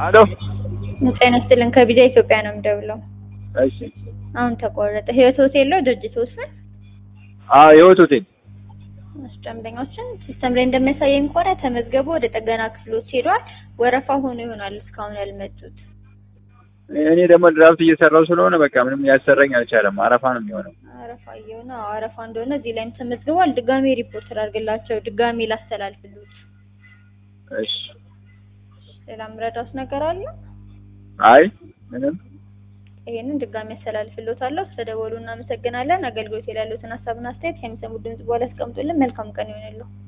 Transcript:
አሎ ጤና ይስጥልን ከቢዛ ኢትዮጵያ ነው የምደውለው። እሺ አሁን ተቆረጠ። ህይወት ሆቴል ነው ድርጅት ውስጥ አዎ የህይወት ሆቴል ደንበኞችን ሲስተም ላይ እንደሚያሳየኝ ከሆነ ተመዝገቡ ወደ ጥገና ክፍሎች ሄዷል። ወረፋ ሆኖ ይሆናል እስካሁን ያልመጡት። እኔ ደግሞ ድራፍት እየሰራው ስለሆነ በቃ ምንም ያሰራኝ አልቻለም። አረፋ ነው የሚሆነው። አረፋ እየሆነ አዎ፣ አረፋ እንደሆነ እዚህ ላይም ተመዝግቧል። ድጋሜ ሪፖርት አድርግላቸው፣ ድጋሜ ላስተላልፍሉት። እሺ ሌላ ምረዳውስ ነገር አለ? አይ ምንም ይሄንን ድጋሜ ያስተላልፍልዎታለሁ። ስለደወሉ እናመሰግናለን። አገልግሎት ላይ ያሉትን ሀሳብና አስተያየት ከሚሰሙት ድምጽ በኋላ ያስቀምጡልን። መልካም ቀን ይሆንልዎ።